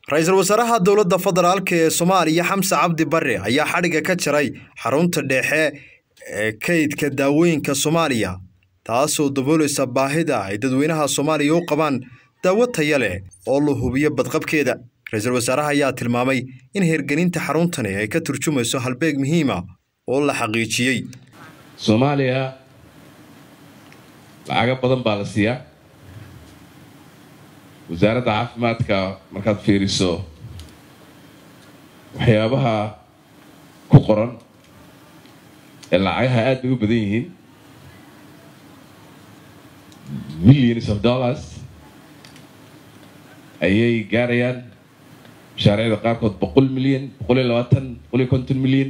ra-iisul wasaaraha dowladda federaalk ee soomaaliya xamse cabdi barre ayaa xadhigga ka jaray xarunta dhexe ee kaydka daawooyinka soomaaliya taasoo daboolaysa baahida ay dadweynaha soomaaliya u qabaan daawo taya leh oo la hubiyo badqabkeeda ra-iisul wasaaraha ayaa tilmaamay in hirgelinta xaruntani ay ka turjumayso halbeeg muhiima oo la xaqiijiyey soomaaliya lacago badan baa la siiyaa wasaaradda caafimaadka markaad fiiriso waxyaabaha ku qoran ee lacagaha aad bay u badan yihiin millions of dollars ayay gaarayaan mashaariicda qaarkood boqol milyan boqol iyo labaatan boqol iyo konton milyan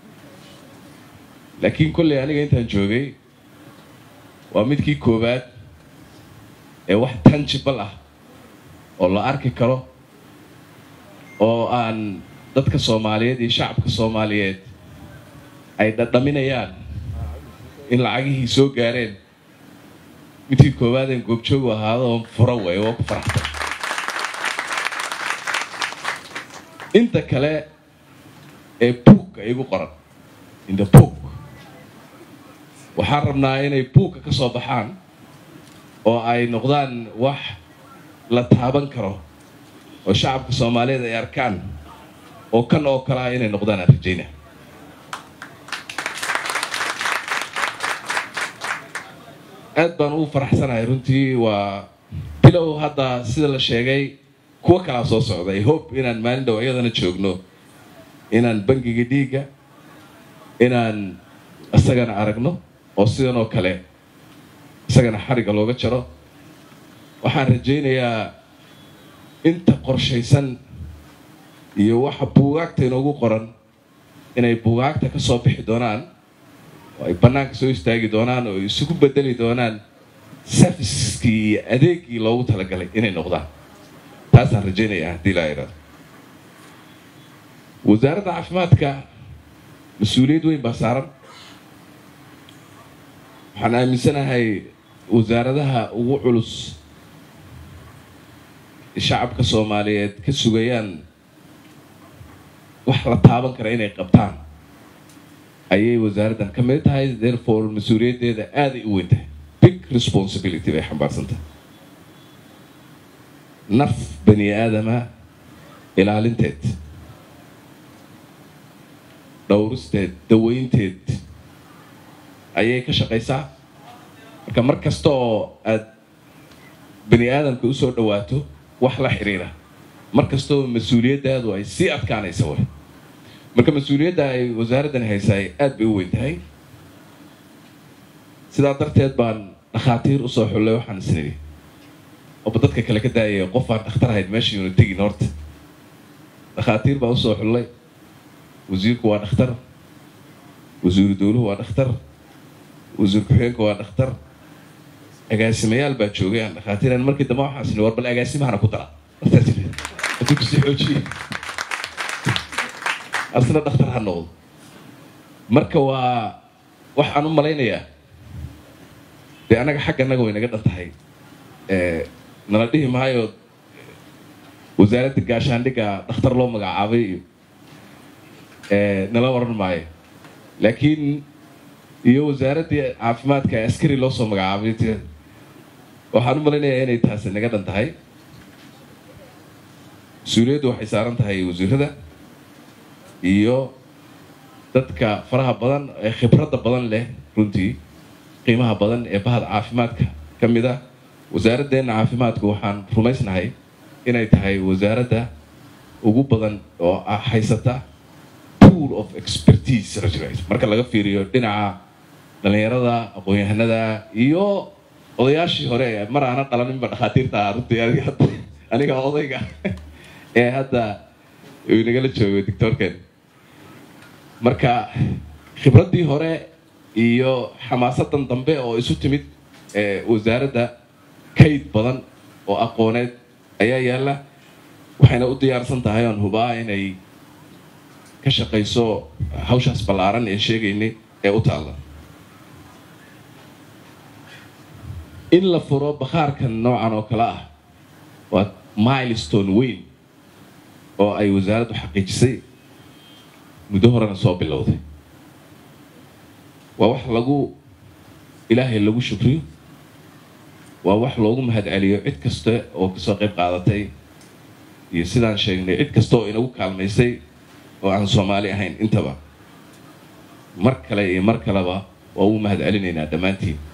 laakiin kolley aniga intaan joogay waa midkii koowaad ee wax tangible ah oo la arki karo oo aan dadka soomaaliyeed iyo shacabka soomaaliyeed ay dhadhaminayaan in lacagihii soo gaareen midkii koowaadeen goobjoogu ahaado oo furo way oo ku faraxsan inta kale ee buugka igu qoran in the book waxaan rabnaa inay buugka ka soo baxaan oo ay noqdaan wax la taaban karo oo shacabka soomaaliyeed ay arkaan oo kan oo kale ah inay noqdaan aan rajayna aad baan ugu faraxsanahay runtii waa bilow hadda sida la sheegay kuwo kalaa soo socda i hope inaan maalin dhow iyadana joogno inaan bangiga dhiigga inaan isagana aragno oo sidan oo kale isagana xarigga looga jaro waxaan rajaynayaa inta qorshaysan iyo waxa buugaagta inoogu qoran inay buugaagta ka soo bixi doonaan oo ay bannaanka soo istaagi doonaan oo isugu bedeli doonaan serviceskii iyo adeegii loogu talagalay inay noqdaan taasaan rajaynayaa haddii laa idhahdo wasaaradda caafimaadka mas-uuliyad weyn baa saaran waxaan aaminsanahay wasaaradaha ugu culus shacabka soomaaliyeed ka sugayaan wax la taaban kara inay qabtaan ayay wasaaraddan ka mid tahay therefore mas-uuliyaddeeda aaday u weyn tahay big responsibility bay xambaarsantahay naf bani aadama ilaalinteed dhowristeed daweynteed ayay ka shaqaysaa marka mar kasta oo aad bani aadamka usoo dhawaato wax la xiriira mar kasta oo mas-uuliyaddaadu ay sii adkaanaysa way marka mas-uuliyadda ay wasaaraddan haysaay aad bay u weyn tahay sidaa darteed baan dhakhaatiir usoo xullay waxaan isnidhi oba dadka kale ka daayaya qof aan dhakhtar ahayd meesha yuuna tegin horta dhakhaatiir baa usoo xullay wasiirku waa dhakhtar wasiiru dowluhu waa dhakhtar wasiir ku-xigeenka waa dhakhtar agaasimayaal baa joogay aan dhakhaatiiran markii dambe waxaan isni war bal agaasimahana ku dara hadduu kusii xoojiye asna dhakhtar ha noqdo marka waa waxaan u malaynayaa dee annaga xagga annaga way naga dhan tahay nala dhihi maayo wasaaradda gaashaandhigga dhakhtar loo magacaabay iyo nala waran maayo laakiin iyo wasaaraddii caafimaadka askari loo soo magacaabay waxaan u malaynayaa inay taasi naga dhan tahay mas-uuliyaddu waxay saaran tahay wasiirada iyo dadka faraha badan ee khibradda badan leh runtii qiimaha badan ee bahda caafimaadka ka mid ah wasaaraddeena caafimaadku waxaan rumaysnahay inay tahay wasaaradda ugu badan oo haysata pool of expertise marka laga fiiriyo dhinaca dhallinyarada aqoon-yahanada iyo odayaashii hore mar aana dhalaninba dhakhaatiirta runtii aniga odayga ee hadda uu nagala joogo doctorken marka khibraddii hore iyo xamaasadan dambe oo isu timid ee wasaaradda kayd badan oo aqooneed ayaa yaalla waxayna u diyaarsan tahay oon hubaa inay ka shaqayso hawshaas ballaaran ee sheegaynay ee u taalla in la furo bakhaarkan noocan oo kale ah waa milestone weyn oo ay wasaaraddu xaqiijisay muddo horena soo bilowday waa wax lagu ilaahay lagu shukriyo waa wax loogu mahad celiyo cid kasta oo kasoo qayb qaadatay iyo sidaan sheegnay cid kasta oo inagu kaalmaysay oo aan soomaali ahayn intaba mar kale iyo mar kaleba waa ugu mahad celinaynaa dhammaantiin